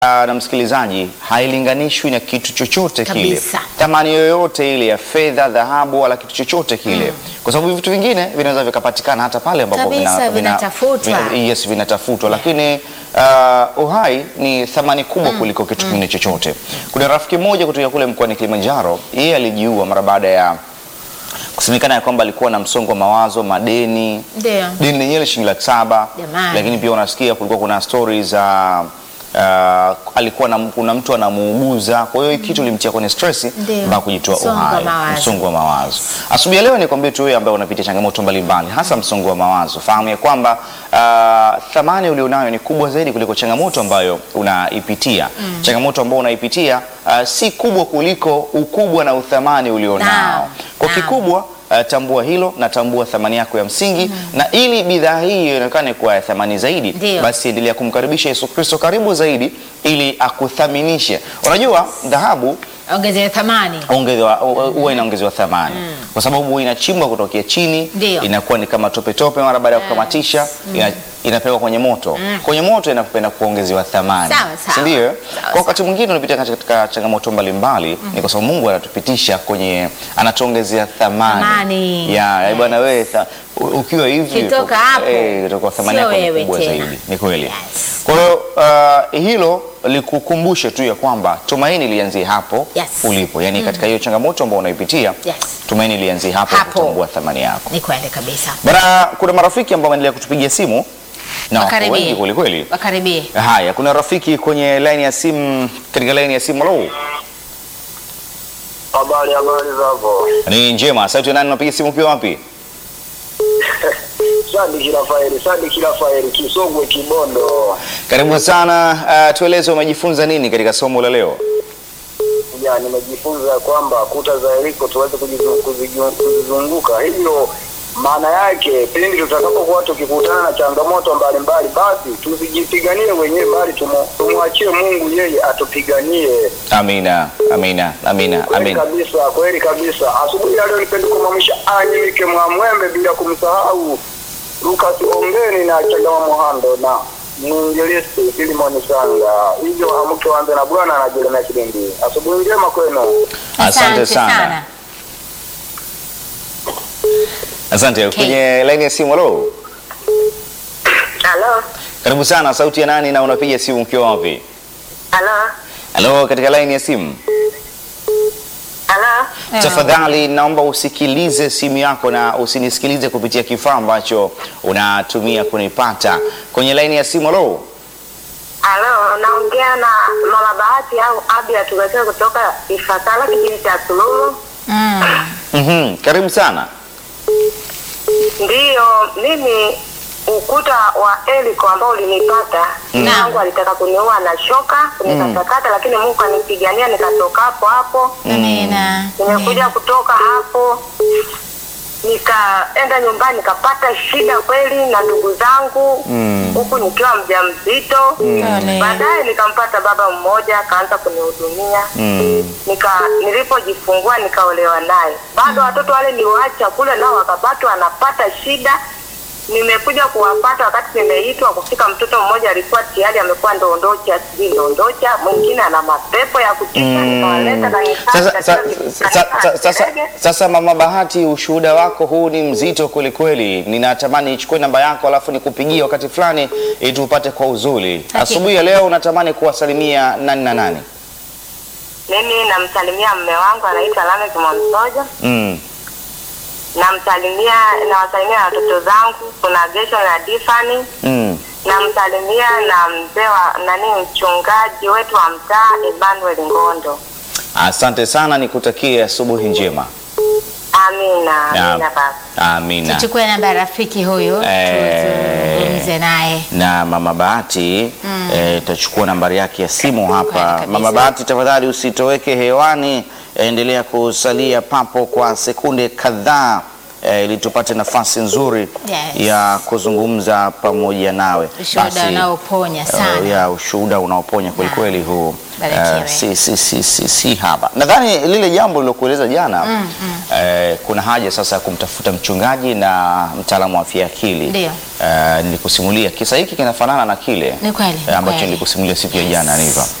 ah, na msikilizaji hailinganishwi na kitu chochote kile, Kabisa. thamani yoyote ile ya fedha, dhahabu wala kitu chochote kile, kwa sababu vitu vingine vinaweza vikapatikana hata pale ambapo Kabisa, vinatafutwa. vina- yes, vinatafutwa, lakini ah, uhai ni thamani kubwa kuliko kitu kingine chochote. Kuna rafiki mmoja kutoka kule mkoani Kilimanjaro, yeye alijiua mara baada ya kusemekana ya kwamba alikuwa na msongo wa mawazo, madeni Ndio. deni lenyewe ni shilingi laki saba Jamani. lakini pia unasikia kulikuwa kuna stori za uh, alikuwa na, kuna mtu anamuuguza kwa hiyo kitu limtia kwenye stress Ndio. mpaka kujitoa Msongo wa uhai mawazo. msongo wa mawazo asubuhi ya leo nikwambie tu wewe ambaye unapitia changamoto mbalimbali hasa msongo wa mawazo fahamu ya kwamba uh, thamani ulionayo ni kubwa zaidi kuliko changamoto ambayo unaipitia changamoto ambayo unaipitia uh, si kubwa kuliko ukubwa na uthamani ulionao Naam. kwa Naam. kikubwa Uh, tambua hilo na tambua thamani yako ya msingi na ili bidhaa hii ionekane kuwa ya thamani zaidi Ndio. basi endelea kumkaribisha Yesu Kristo karibu zaidi ili akuthaminishe unajua dhahabu Ongezea thamani. ongezewa huwa inaongezewa thamani kwa sababu inachimbwa kutokea chini Ndio. inakuwa ni kama tope tope mara baada ya kukamatisha ina, inapelekwa kwenye moto kwenye moto inapenda kuongezewa thamani Sawa, sawa. si ndio Sawa, kwa wakati mwingine unapitia katika changamoto mbalimbali ni kwa sababu Mungu anatupitisha kwenye anatuongezea thamani, Thamani. ya ya bwana wewe tha- u- ukiwa hivi Ukitoka hapo, eh, itakuwa thamani sio yako ni wewe kubwa tena. zaidi ni kweli Yes. kwa hiyo uh, hilo likukumbushe tu ya kwamba tumaini lianzie hapo Yes. ulipo yaani katika hiyo changamoto ambayo unaipitia Yes. tumaini lianzie hapo, Hapo. kutambua thamani yako Ni kweli kabisa. bana kuna marafiki ambao wanaendelea kutupigia simu na wako Wakaribie. wengi kwelikweli Wakaribie. haya kuna rafiki kwenye laini ya simu katika laini ya simu halo Habari, habari zako? ni njema sauti ya nani unapiga simu ukiwa wapi Sadiki Rafaeli, Sadiki Rafaeli, Kisogwe, Kibondo. karibu sana uh, tueleze umejifunza nini katika somo la leo Ya, nimejifunza kwamba kuta za Yeriko tuweze kujizu- kuziju- kuzizunguka. Hivyo maana yake pindi tutakapokuwa tukikutana na changamoto mbalimbali, basi tusijipiganie wenyewe, bali tumu- tumwachie Mungu yeye atupiganie. amina amina amina Kweli amina kabisa, kweli kabisa. Asubuhi ya leo nipende kumwamsha Anyimike Mwamwembe bila kumsahau Lucas Ongeni na Chagama Muhando na mwinjilisti Filimoni Sanga. Hivyo amke wanze na Bwana na Jeremia Kilingi. Asubuhi njema kwenu. asante sana asante Okay. kwenye laini ya simu halo Halo, karibu sana sauti ya nani na unapiga simu ukiwa wapi halo, halo katika laini ya simu halo. tafadhali naomba usikilize simu yako na usinisikilize kupitia kifaa ambacho unatumia kunipata kwenye laini ya simu halo Halo, naongea na Mama Bahati au Abia tugatee kutoka Ifakala kijiji cha Suluhu. Mm. mm karibu sana Ndiyo, mimi ukuta wa Eliko ambao ulinipata Mm. yangu alitaka kuniua na shoka kunikatakata, lakini Mungu kanipigania nikatoka hapo hapo. Amina. Nimekuja kutoka hapo nikaenda nyumbani nikapata shida kweli na ndugu zangu huku nikiwa mjamzito. Pole. Baadaye nikampata baba mmoja akaanza kunihudumia mm. nika nilipojifungua nikaolewa naye. Bado watoto wale niwaacha kule, nao wakapatwa anapata shida. Nimekuja kuwapata wakati nimeitwa kufika, mtoto mmoja alikuwa tayari amekuwa ndondocha, sijui ndondocha, mwingine ana mapepo ya kutisha, nikawaleta kanisani Sasa, katika sa, kanisa sa, sa, sasa, Serege. sasa mama Bahati, ushuhuda wako huu ni mzito kweli kweli. Ninatamani nichukue namba yako alafu nikupigie wakati fulani ili tupate kwa uzuri. Asubuhi ya leo unatamani kuwasalimia nani na nani? Mimi namsalimia mme wangu anaitwa Lamek Mwamsoja, Mm. namsalimia nawasalimia na watoto zangu, kuna Gesho na Difani, Mm. namsalimia na mzee wa nani, mchungaji wetu wa mtaa Emmanuel Ngondo. Asante sana, nikutakie asubuhi njema. Amina, amina baba. Amina. Tuchukue namba ya rafiki huyu Eh. tuzungumze naye. na mama Bahati eh, tachukua nambari yake ya simu hapa. kabisa. Mama Bahati, tafadhali usitoweke hewani, endelea kusalia papo kwa sekunde kadhaa eh, ili tupate nafasi nzuri Yes. ya kuzungumza pamoja nawe. Ushuhuda Basi, unaoponya eh, sana. ya ushuhuda unaoponya kweli kweli huu Barikiwe. eh, si, si, si, si, si haba. Nadhani lile jambo lilokueleza jana eh, kuna haja sasa ya kumtafuta mchungaji na mtaalamu wa afya ya akili. Ndio. Eh, nilikusimulia kisa hiki kinafanana na kile Ni kweli, eh, ambacho kweli. nilikusimulia siku ya jana Niva.